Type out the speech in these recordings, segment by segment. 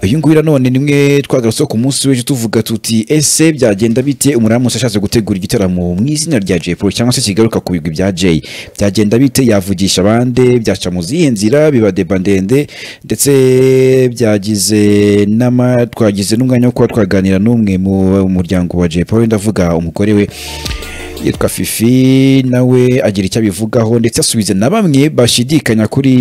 uyu nguyu nanone nimwe twagarutseho ku munsi w'ejo tuvuga tuti ese byagenda bite umuramutse ashatse gutegura igitaramo mu izina rya Jay Polly cyangwa se kigaruka ku bigwi bya Jay byagenda bite yavugisha abandi byaca mu zihe nzira biba deba ndende ndetse byagize n'ama twagize n'umwanya wo kuba twaganira n'umwe mu muryango wa Jay Polly ndavuga umugore we yitwa fifi nawe agira icyo abivugaho ndetse asubiza na bamwe bashidikanya kuri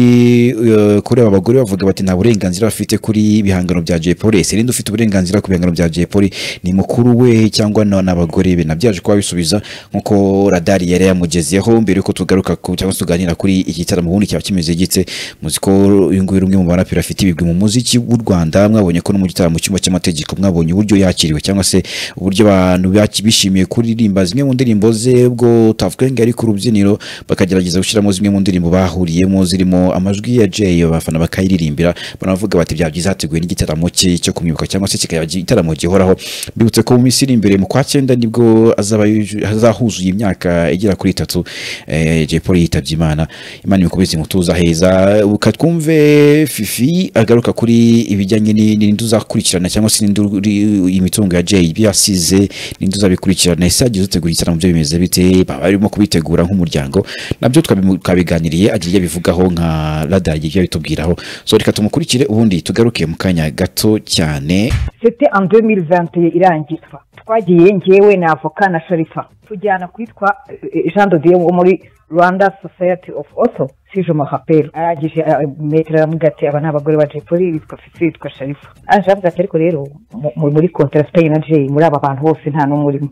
eh, kuri aba bagore bavuga bati nta burenganzira bafite kuri ibihangano bya Jay Polly serinde ufite uburenganzira ku bihangano bya Jay Polly ni mukuru we cyangwa na- n'abagore be nabyaje kuba bisubiza nkuko radari yari yamugezeho mbere yuko tugaruka ku cyangwa se tuganira kuri iki gitaramo ubundi cyaba kimeze gitse muzi ko uyu nguyu ari umwe mu baraperi afite ibigwi mu muziki w'u Rwanda mwabonye ko no mu gitaramo cy'umba cy'amategeko mwabonye uburyo yakiriwe cyangwa se uburyo abantu baki- bishimiye kuririmba zimwe mu ndirimbo ze ubwo utavuga ngo ari ku rubyiniro bakagerageza gushyiramo zimwe mu ndirimbo bahuriyemo zirimo amajwi ya Jay abafana bakayiririmbira banavuga bati bya byiza hateguwe n'igitaramo cye cyo kumwibuka cyangwa se kikaba igitaramo gihoraho mbibutse ko mu minsi iri imbere mu kwa cyenda nibwo azaba yuju- azahuzuye imyaka igera kuri itatu eh, Jay Polly yitabye Imana Imana imukubise mutuza heza uka twumve Fifi agaruka kuri ibijyanye ni- n'indi uzakurikirana cyangwa se n'indi uri- imitungo ya Jay ibyo yasize n'indi uzabikurikirana ese yagize utegura igitaramo byo bimeze bite baba barimo kubitegura nk'umuryango nabyo twabimu- twabiganiriye agira ibyo abivugaho nka radari ibyo abitubwiraho so reka tumukurikire ubundi tugaruke mu kanya gato cyane sete en 2021 irangizwa twagiye ngewe na avoka na sharifa tujyana kwitwa eh, jean de dieu wo muri rwanda society of auto sije mahaperi arangije metero aramubwira ati aba ni abagore ba jepoli bitwa fifi bitwa sharifa araje aravuga ati ariko rero mu- mu- muri kontara sipanye na jeyi muri aba bantu bose nta n'umwe urimo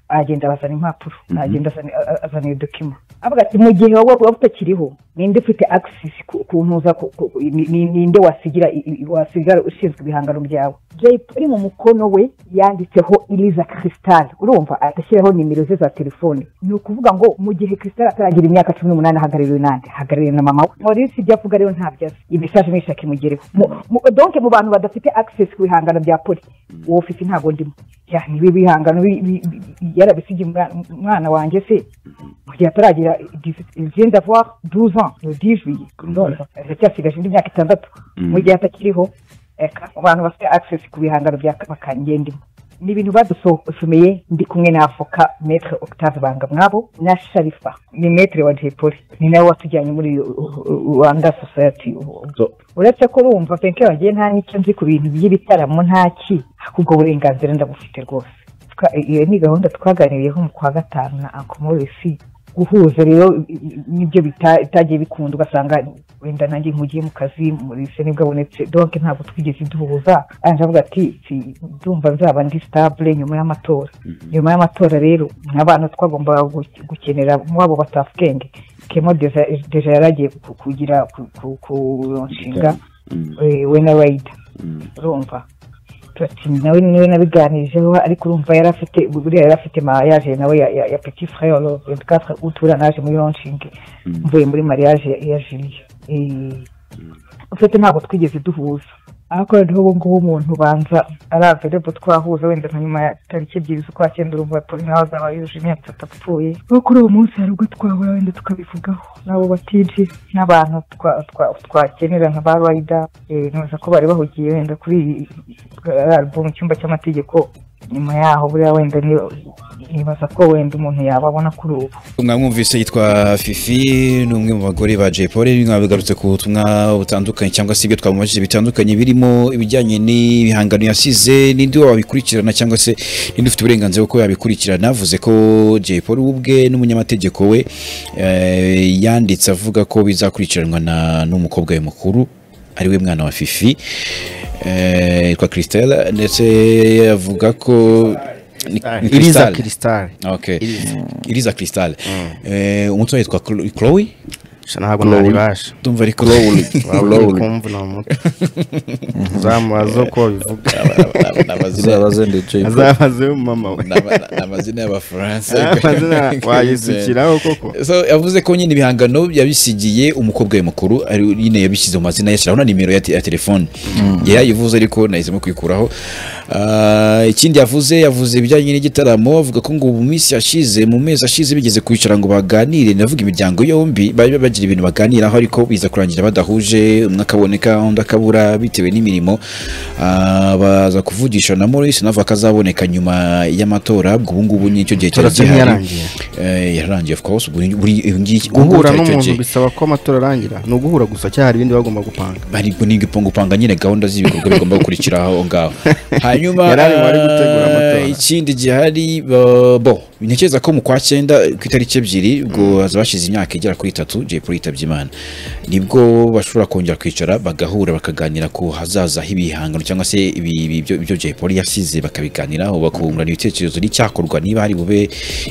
aragenda bazana impapuro aragenda azana- a- azana iyo dokima avuga ati mu gihe wowe wowe utakiriho ninde ufite access ku ku ntuza ku- ku- ku- ni- ni- ninde wasigira i- i- wasigara ushinzwe ibihangano byawe jay polly mu mukono we yanditseho iriza crystal urumva agashyiraho nimero ze za telefone ni ukuvuga ngo mu gihe crystal ataragira imyaka cumi n'umunani hagarariwe nande hagarariwe na mama we muri si ibyo avuga rero ntabyaza imesage n'ishaka imugereho Mu- mu- donc mu bantu badafite access ku bihangano bya polly uwo fifi ntabwo ndimo ya niba ibihangano bi- bi- bi- yarabisigiye umwana- umwana wanjye se mu gihe ataragira vient d'avoir 12 ans le 10 juillet Urumva. ndacyasigaje indi myaka itandatu mu gihe atakiriho eka abantu bafite access ku bihangano bya kabaka ngendimo ni ibintu badusomeye ndi kumwe na avoka metre octave bangamwabo na sharifa ni metre wa jepoli ni nawe watujyanye muri uh, uh, rwanda society uretse ko urumva penke wagiye nta n'icyo nzi ku bintu by'ibitaramo ntaki ahubwo uburenganzira ndabufite rwose Twa- iyo ni gahunda twaganiriyeho mu kwa gatanu na anko morisi guhuza rero i- i- nibyo bita- bitagiye bikunda ugasanga wenda nanjye nkugiye mu kazi murisi nibwo abonetse donke ntabwo twigeze duhuza aranje avuga ati "Si- ndumva nzaba ndi stabule nyuma y'amatora nyuma y'amatora rero nk'abantu twagombaga gu- gukenera mwabo batafukenge kemo deja Deja yari agiye ku- kugira ku- ku- ku nshinga eh, we na rayida urumva turati nawe niwe nabiganirijeho ariko urumva yari afite buriya yari afite mariage nawe ya, ya, ya petit frère le 24 août uriya naje muri launching mvuye muri mariage ya, ya Julie Eh, ufite ntabwo twigeze duhuza ariko rero ubu ngubu umuntu ubanza ari available twahuza wenda nka nyuma ya tariki ebyiri z'ukwa cyenda urumva poli nawe azaba yujuje imyaka itatu apfuye kuko kuri uwo munsi hari ubwo twahura wenda tukabivugaho n'abo batiji n'abantu twa- twa- twakenera nka ba rayida ntuza ko bari bahugiye wenda kuri iyi- iyi album icyumba cy'amategeko nyuma yaho buriya wenda niba- nibaza ko wenda umuntu yababona kuri ubu mwamwumvise yitwa fifi ni umwe mu bagore ba Jay Polly mwabigarutse ku butumwa butandukanye cyangwa se ibyo twamubajije bitandukanye birimo ibijyanye n'ibihangano yasize n'indi wabikurikirana cyangwa se n'indi ufite uburenganzira bwo kuba yabikurikirana avuze ko Jay Polly we ubwe n'umunyamategeko we eh, yanditse avuga ko bizakurikiranwa na n'umukobwa we mukuru ariwe mwana wa fifi eh, yitwa christelle ndetse avuga ko ni- ni iriza Crystal. kirisitari Okay. Iriza. iriza crystal Eh, umutwe witwa Chlo- chloe ntabwo naribasha ndumva ari chloe waba uri kumva ni umutwe uzamubaza uko bivuga uzabaze ndi Jay Polly. azabaze mama we amazina y'abafaransa amazina wayisukiraho koko So, yavuze ko nyine ibihangano yabisigiye umukobwa we mukuru ari nyine yabishyize mu mazina yashyiraho na nimero ya, te- ya telefone yarayivuze ariko nahisemo kuyikuraho Ah, ikindi yavuze yavuze ibijyanye n'igitaramo avuga ko ngo mu minsi yashize mu mezi ashize bigeze kwicara ngo baganire navuga imiryango yombi bari bagira ibintu baganiraho ariko biza kurangira badahuje umwe akaboneka undi akabura bitewe n'imirimo Ah, baza kuvugisha na Maurice navuga ko azaboneka nyuma y'amatora ubwo ubu ngubu nicyo gihe cyari Amatora turimo gihari yarangiye. Eh, yararangiye of course ubu buri ubu ngi- ubu guhura cyari icyo n'umuntu gihe. bisaba ko amatora arangira ni uguhura gusa cyangwa hari ibindi bagomba gupanga bari gupanga nyine gahunda z'ibikorwa bigomba gukurikira aho ngaho hanyuma Yari ari bari gutegura amatora. eh, ikindi gihari ba- bo ntekereza ko mu kwa cyenda ku itariki ebyiri ubwo haza bashyize imyaka igera kuri itatu jay paul yitabye imana nibwo bashobora kongera kwicara bagahura bakaganira ku hazaza h'ibihangano cyangwa se ibi- ibi- ibyo ibyo jay paul yasize bakabiganiraho bakungurana ibitekerezo n'icyakorwa niba hari bube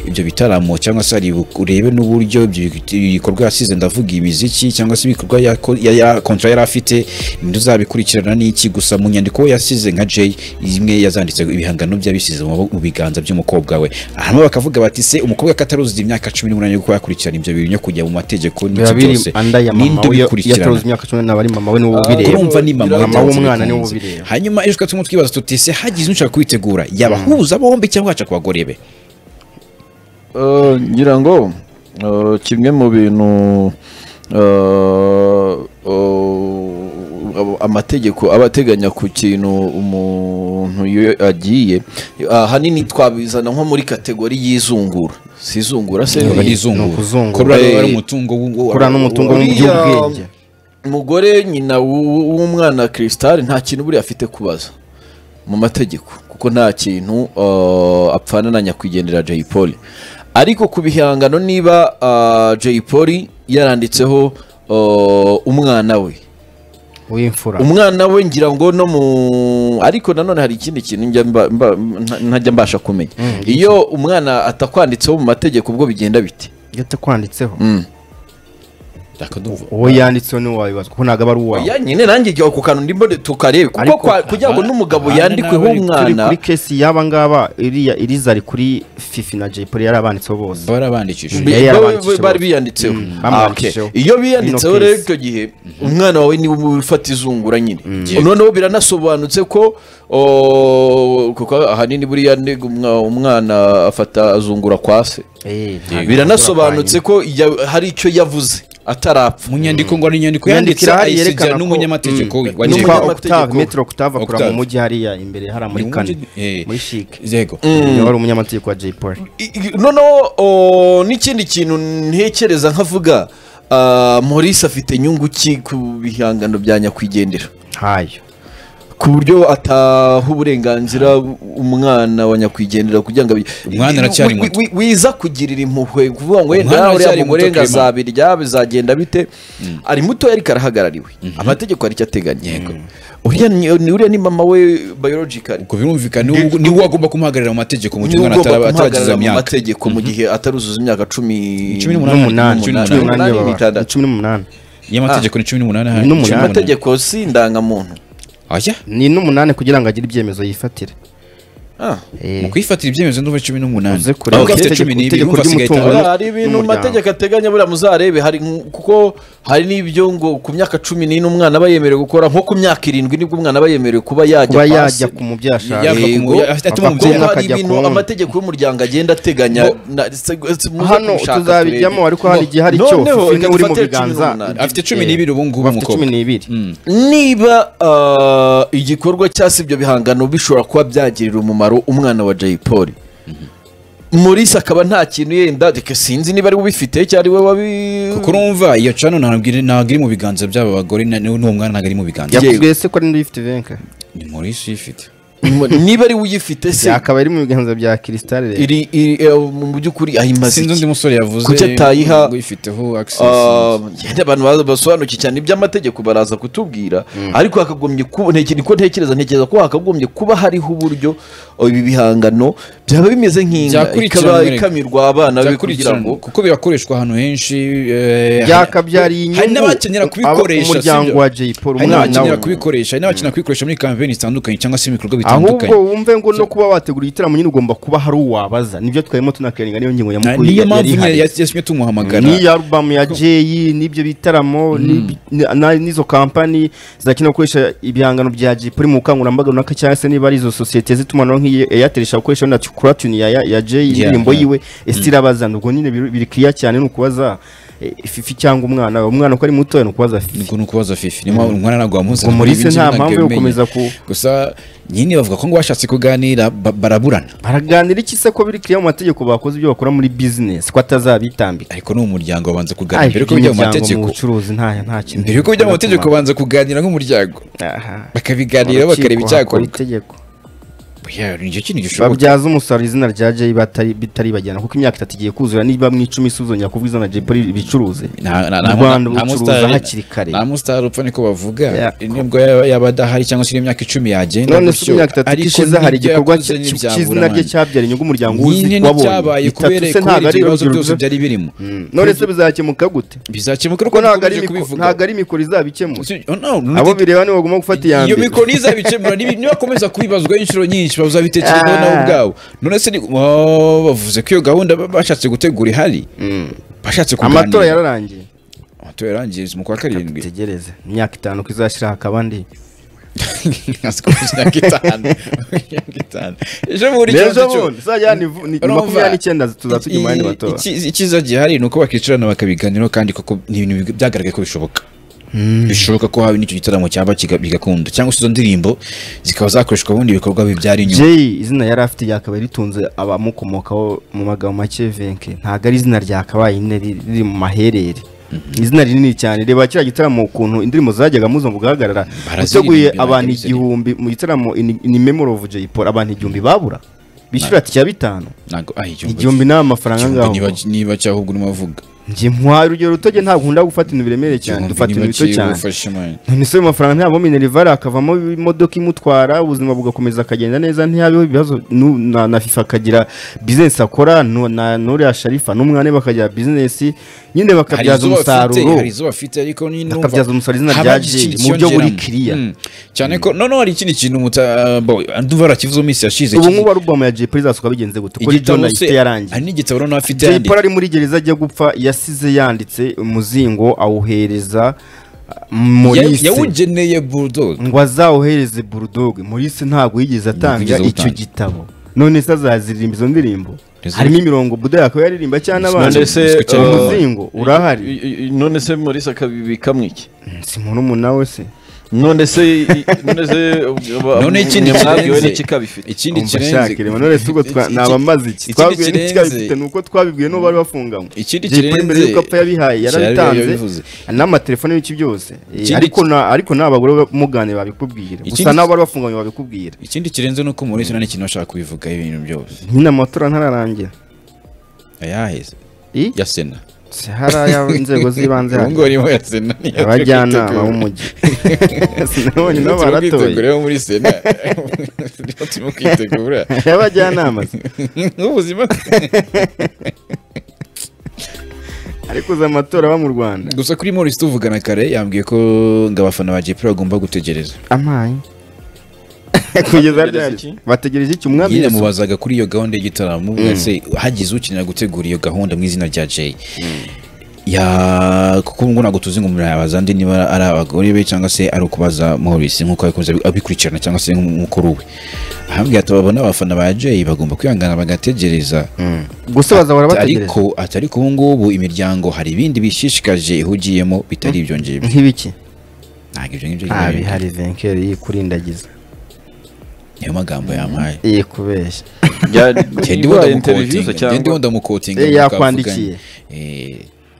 ibyo bitaramo cyangwa se hari bu- urebe n'uburyo ibyo bikorwa yasize ndavuga imiziki cyangwa se ibikorwa yako- ya- ya kontra yari afite ninde uzabikurikirana n'iki gusa mu nyandiko yasize nka jay imwe yazanditse ibihangano bye yabisize mu maboko- mu biganza by'umukobwa we hanyuma bakavuga bati se umukobwa kataruzuza imyaka cumi n'umunani yo kuba yakurikirana ibyo bintu no kujya mu mategeko biba n'ibyo biri byose anda ya mama ninde we iyo ubikurikirana ataruzi imyaka cumi n'abiri mama we niwo ubireba. ubireba urumva ni mama mama utazi w'umwana ibikunze. niwe ubireba hanyuma ejo tukaba turimo twibaza tuti se hagize ushaka kubitegura yabahuza bombi cyangwa yaca ku bagore be Eh, ngira ngo eh, kimwe mu bintu eh, eh, amategeko aba ateganya ku kintu umuntu iyo agiye ahanini twabizana nko muri kategori y'izungura si izungura se niba ari ni izungura ukuzungura. ko buriya ari Eh, umutungo w'u- kura n'umutungo Uriya w'iby'ubwenge mugore nyina w- w'umwana Crystal nta kintu buriya afite kubaza mu mategeko kuko nta kintu uh, apfana na nyakwigendera Jay Polly ariko ku bihangano niba uh, Jay Polly yaranditseho uh, umwana we w'imfura umwana we ngira ngo no mu ariko nanone hari ikindi kintu njya mba- mba- nta- ntajya mbasha kumenya iyo umwana atakwanditseho mu mategeko ubwo bigenda bite iyo atakwanditseho Mm. Reka ndumva. uwo yanditseho niwo wabibazwa kuko ntabwo aba ari uwawe oya nyine nanjye igihe ako kantu ndimo tukarebe kuko Ariko kwa- kugira ngo abana- n'umugabo abana yandikweho n'abari turi umwana kuri kesi y'aba ngaba iriya iriza ari kuri fifi na jay polly yarabanditseho bose baba barabandikishije bi- yari bo- yarabandikishije bari bose. biyanditseho Mm, Ah, okay. bamwandikishijeho. iyo biyanditseho Ino rero case. icyo gihe umwana wawe niwe uba ufata izungura nyine noneho biranasobanutse ko o, kuko ahanini buriya ni umwa- umwana afata azungura kwa se Eh, ntabwo biranasobanutse ko ya- hari icyo yavuze atarapfa mu nyandiko ngo ni inyandiko Inyandiko yanditse irahari ayisigira yerekana ko- n'umunyamategeko we wa Ni Jay n'umwa Paul. umunyamategeko. octave metero octave akora mu Octave. mujyi hariya imbere hariya muri Ni mu kane mujyi- eh. muri shike yego niwe wari umunyamategeko wa jay polly I- i- noneho o, n'ikindi kintu ntekereza nkavuga ah, Maurice afite inyungu ki ku bihangano bya nyakwigendera ntayo ku buryo ataha uburenganzira umwana wa nyakwigendera kugira ngo abi- Umwana aracyari wi- muto. wi- wiza kugirira impuhwe kuvuga ngo Umwana wenda uriya aracyari muto mugore ngo Clement. azabirya bizagenda bite ari muto ariko arahagarariwe amategeko hari icyo ateganya uriya ni uriya ni mama we biologically ubwo birumvikana ni wo- ni wo agomba kumuhagararira mu mategeko mu gihe niwe umwana ugomba atara- ataragize kumuhagararira mu imyaka mategeko mu gihe ataruzuza imyaka cumi Cumi n'umunani. n'umunani Cumi cumi n'umunani. n'umunani Cumi n'itandatu. y'abantu cumi n'umunani y'amategeko ni cumi n'umunani aha. Ni n'umunani. Cumi amategeko si indangamuntu Aya? ni n'umunani kugira ngo agire ibyemezo yifatire Ah. mu kwifatira ibyemezo ndumva cumi n'umunani Uze kureba ahubwo afite itegeko- cumi n'ibiri itegeko urumva asigaye ry'umutungo. itanu. Buriya hari ibintu mu n'umuryango. mategeko ateganya buriya muzarebe hari nk- kuko hari n'ibyo ngo ku myaka cumi n'ine umwana aba yemerewe gukora nko ku myaka irindwi nibwo umwana aba yemerewe kuba yajya kuba kwa se. yajya ku mubyeyi ashaka Yava ku Yego. mubyeyi, afite- atuma Ava ku umubyeyi Kuko mwana hari akajya ku ibintu wundi. amategeko y'umuryango agenda ateganya na- se- se- muze hano kubishaka tuzabijyamo turebe. ariko hari igihe hari cyo Noneho, fifi reka niwe uri mu dufate cumi biganza n'umunani. afite cumi n'ibiri ubu ngubu bafite cumi umukobwa n'ibiri niba ah, igikorwa cyangwa se ibyo bihangano bishobora kuba byagirira umumaro umwana wa jay paul Maurice akaba nta kintu yenda reka sinzi niba ari we ubifite cyangwa ari we wabi kuko urumva iyo cano ntabwo iri ntabwo iri mu biganza by'aba bagore na- n'uwo mwana ntabwo ari mu biganza Yego. yakubwiye se ko ari n'uyifite venka ni Maurice uyifite niba ari we uyifite se akaba ari mu biganza bya kirisitari rero iri iri- eh, mu by'ukuri ayimaze sinzi undi iki musore yavuze Kuki atayiha- ngo uyifiteho access Ah, yenda abantu baza- basobanukiwe cyane iby'amategeko baraza kutubwira ariko hakagombye kuba ntekereza ko ntekereza ntekereza ko hakagombye kuba hariho uburyo oh, ibi bihangano byaba bimeze nk'inka ikaba Byakurikiranwe. ikamirwa abana be kugira Byakurikirana, ngo kuko birakoreshwa ahantu henshi eh, byakabyariye hari inyungu n'abakenera kubikoresha umuryango sibyo? wa jay paul hari umwana we n'abakenera kubikoresha hari n'abakenera kubikoresha muri kampeni zitandukanye cyangwa se ibikorwa ahubwo bitandukanye wumve ngo no kuba wategura igitaramo nyine ugomba kuba hari uwabaza nibyo twahemo tunakerenga niyo ngingo Na- nyamukuru niyo yari mpamvu nyine ihari. yatumye tumuhamagara n'iyo alubamu ya jeyi n'ibyo bitaramo n'ibi- na- na- n'izo kampani zidakenera gukoresha ibihangano bya jipuri mu bukangurambaga runaka cyangwa se niba ari izo sosiyete z'itumanaho nk'iyi eyateri ishobora gukoresha wenda kuratuni ya ya jeyi Yeah, indirimbo yeah. yiwe ese irabazana ubwo nyine biri biri clear cyane ni ukubaza eh, fifi cyangwa umwana we. umwana uko ari mutoya ni ukubaza fifi ngo ni ukubaza fifi niyo mpamvu umwana ntabwo wamuzana Ngo muri ibi se ngibi nta ntabwo mpamvu yo yabimenye. gukomeza ku- gusa nyine bavuga ko ngo bashatse kuganira ba- baraburana baraganira iki se ko biri clear mu mategeko bakoze ibyo bakora muri bizinesi ko atazabitambika ariko ni umuryango babanza kuganira Ay, mbere yuko iby'umuryango bijya mu mu mategeko bucuruzi nta nta kintu mbere yuko bijya mu mategeko babanza kuganira nk'umuryango Aha. bakabiganira Urukiko bakareba hakora icyakorwa itegeko Oya, nicyo kintu gishoboka babyaza umusaruro izina rya jay batari bitaribagirana kuko imyaka itatu igiye kuzura niba mu icumi isuzongera kuvuga izina rya jay bicuruze Nta- nta- mu nta- rwanda nta ubucuruza mustar- hakiri kare nta musitari upfa niko bavuga Yako. nibwo yaba yaba adahari cyangwa se imyaka icumi yagenda none se gutyo. imyaka itatu Ariko ishize hari n'ibyo igikorwa yakoze cy- ntibyabura cy'izina rye amande. cyabyara inyungu umuryango nyine uzi nicyabaye kubera kubera ibyo bibazo byose byari birimo none se bizakemuka gute bizakemuka kuko ariko ntabwo ari dukomeje mikoro- kubivuga. ntabwo ari mikoro izabikemura Si- oh, no, abo bireba nibo bagomba gufata iya iyo mbere mikoro izabikemura nibi- nibakomeza kubibazwa inshuro nyinshi bazabitekerezaho Ah. nabo ubwabo none se ni- oh, bavuze ko iyo gahunda ba- bashatse gutegura ihari Mm. bashatse kuganira amatora yararangiye amatora yarangiye mu kwa karindwi tegereze imyaka itanu ko izashyiraho akabandi aziko imyaka itanu imyaka itanu ejo bundi n'ejo ikibazo cyo- bundi zajya ni vu- ni Urumva, makumyabiri n'icyenda tuza tujya mu yandi i- matora iki- Icyiza gihari ni uko bakicarana bakabiganiraho kandi koko ni ibintu big- byagaragaye ko bishoboka bishoboka ko haba n'icyo gitaramo cyaba kiga- bigakunda cyangwa se izo ndirimbo zikaba zakoreshwa mu bindi bikorwa bibyara inyungu Jay izina yari afite ryakabaye ritunze abamukomokaho mu magambo make venke ntabwo ari izina ryakabaye nyine riri riri mu maherere Ni izina rinini cyane reba kiriya gitaramo ukuntu indirimbo zajyaga muzungu guhagarara uteguye Baraziririmba, abantu baraziririmba. igihumbi mu gitaramo ini- ini memory of Jay Paul abantu igihumbi babura bishyura ati cya bitanu ntabwo ah igihumbi igihumbi ni amafaranga igihumbi niba ngaho niba cyangwa ubwo urimo uvuga njye ntwara urugero rutoge ntabwo nkunda gufata ibintu biremereye cyane igihumbi dufata niba ibintu bito cyane ufashe imana none se ayo mafaranga ntiyabamo minerivare akavamo imodoka imutwara ubuzima bugakomeza akagenda neza ntiyabeho ibibazo nu- na na fifa akagira bizinesi akora nu- na n'uriya sharifa n'umwana we bakagira bizinesi nyine hari bakabyaza izo bafite umusaruro hari izo bafite ariko nyine urumva Bakabyaza umusaruro izina haba rya hari Jay ikintu mu buryo buri cyiyongeramo. clear. Mm. cyane ko noneho hari ikindi kintu muta bo ndumva barakivuze mu minsi yashize ubu ngubu arubamu ya jay polly izasohoka bigenze gute kuko igitabo jona se ifite yarangiye hari n'igitabo noneho afite jay yanditse. polly ari muri gereza ajya gupfa yasize yanditse umuzingo awuhereza uh, Ya- Maurice. yawugeneye bulldoze ngo azawuhereze burudoge Maurice ntabwo yigeze atanga yigeze icyo awutanga. gitabo none se azaziririmba izo ndirimbo Izo- harimo imirongo buda yakaba yaririmba cyane abana None none se, se uh, umuzingo urahari none se Maurice akabibikamo iki si murumuna we se none se i- none se none ikindi mwabwiwe kirenze n'ikikabifite ikindi Umva kirenze shakire, none se ubwo twa- iki- naba mbaze iki ikindi twabwiwe kirenze- n'ikikabifite ni uko twabibwiwe n'uwo bari bafunganywe ikindi Jay Polly kirenze mbere y'uko apfa yabihaye Cyari yabivuze. yarabitanze n'amatelefone y'iki byose Eh, Ikindi- ariko na- ariko n'abagore muganira babikubwira gusa Ikindi- n'abo bari bafunganywe babikubwira ikindi kirenze ni uko Maurice nta n'ikintu ashaka kubivuga ibintu byose nyine amatora ntararangira yayaheze I? ya sena Si hariya inzego z'ibanze ubu hariya. ngubu arimo ya sena niyo abajyanama turi b'umujyi sinabonye kwitegura. Turimo nabo baratoye kwitegura bo muri sena niho turimo kwitegura abajyanama se. nk'ubuzima ariko uza amatora aba mu rwanda gusa kuri Maurice tuvugana kare yambwiye ko ngo abafana ba Jay Polly bagomba gutegereza amaye kugeza Bategereza ryari iki? bategereje iki umwami nyine Yesu? mubazaga kuri iyo gahunda y'igitaramo ese hagize ukenera gutegura iyo gahunda mu izina rya Jay ya kuko ngo ntabwo tuzi ngo murabaza ndi niba ari abagore be cyangwa se ari ukubaza Maurice nk'uko yakunze abikurikirana cyangwa se nk'umukuru we ahambwe tubabona abafana ba Jay bagomba kwihangana bagategereza gusa bazahora bategereje ariko ati ariko ubu ngubu imiryango hari ibindi bishishikaje ihugiyemo bitari ibyo ngibyo nk'ibiki ntabwo ibyo ngibyo nta biba bihari venkeri yikurindagiza niyo magambo yampaye yikubeshya ngende iba wenda interview mukotinga ngende cyangwa wenda mukotinga Eh, yakwandikiye.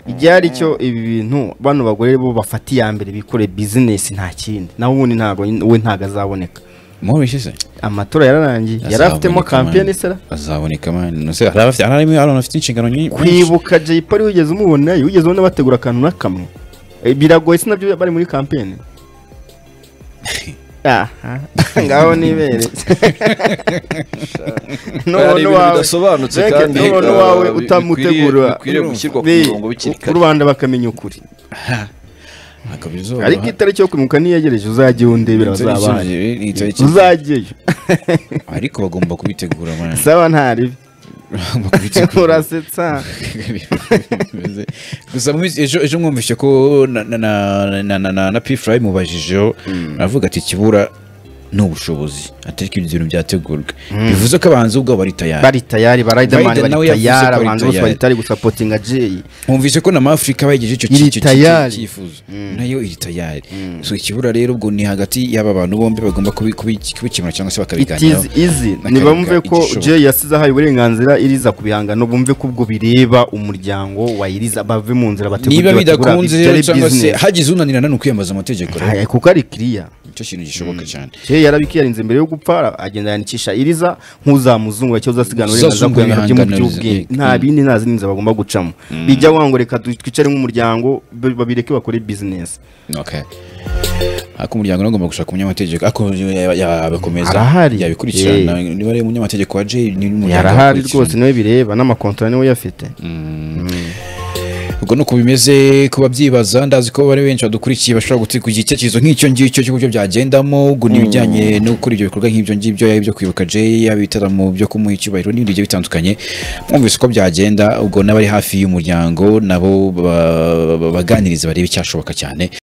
ibyari cyo ibi bintu bano bagore bo bafata iya mbere bikore bizinesi nta kindi nawe ubundi ntabwo we ntabwo azaboneka Maurice se amatora yararangiye yari afitemo kampeni sera azaboneka mani nose hari abafite hari harimo abantu bafite inshingano nyinshi kwibuka jay polly wigeze umubona wigeze ubona bategura akantu na kamwe Eh, biragoye si nabyo bari muri kampeni aha ngaho nibere hari nubona ibintu uwawe bidasobanutse Reke, kandi, nubona eh, uwawe bikwiriye- utamutegura bikwiriye gushyirwa ku bi- murongo bikiri kare. rubanda bakamenya ukuri akabizoba ariko itariki yo kwimuka niyegereje uzajye wundebera bazabana uzajyeyo ariko bagomba kubitegura man. saba ntari Bagomba kubitegura. urasetsa Bimeze- gusa mu minsi- ejo ejo mwumvise ko na na na na na na, na pfra mubajijeho aravuga ati ikibura ni ubushobozi atari ko ibyo bintu byategurwa bivuze ko abahanzi ubwabo bari tayari bari tayari ba Riderman Rider nawe bari yavuze ko tayari ari abahanzi bose bari tayari. tayari gusapotinga Jay mwumvise ko na mafurika bayigeje icyo Iri ki- icyo- icyo- tayari. cyifuzo nayo iri tayari so ikibura rero ubwo ni hagati y'aba bantu bombi bagomba kubi- kubi- kubikemura cyangwa se it is bakabiganiraho easy Bakabiga ntibumve ko igishoboka. Jay yasize ahaye uburenganzira iriza ku bihangano bumve ko ubwo bireba umuryango wa iriza bave mu nzira niba bategura ibyo bategura, bidakunze bityo rero ari cyangwa se business. hagize unanirana ni ukwiyambaza amategeko rero Aya, kuko ari kiriya icyo kintu gishoboka cyane Jay yarabikiyarinze mbere yo gupfa agenda yandikisha iriza nk'uzamuzungura cyangwa uzasigana uburenganzira Uzazungura ku bihangano bye mu ibihangano by'ubwenge bye. nta bindi nta zindi nzira bagomba gucamo bijya wango reka du- twicare nk'umuryango b- babireke bakore business okay ariko umuryango nawe ugomba gushaka umunyamategeko ariko ya- yabakomeza Arahari. yabikurikirana Eh. niba ari umunyamategeko wa Jay ni umuryango yarahari yakurikirana. rwose niwe bireba n'amakontora niwe yafite ubwo ni uko bimeze ku babyibaza ndazi ko bari benshi badukurikiye bashobora gutegura igitekerezo nk'icyo ngicyo cy'uburyo byagendamo ubwo ni ibijyanye no gukora ibyo bikorwa nk'ibyo ngibyo yaba ibyo kwibuka Jay yaba ibitaramo byo kumuha icyubahiro n'ibindi bigiye bitandukanye mwumvise uko byagenda ubwo n'abari hafi y'umuryango nabo ba- ba- baganiriza barebe icyashoboka cyane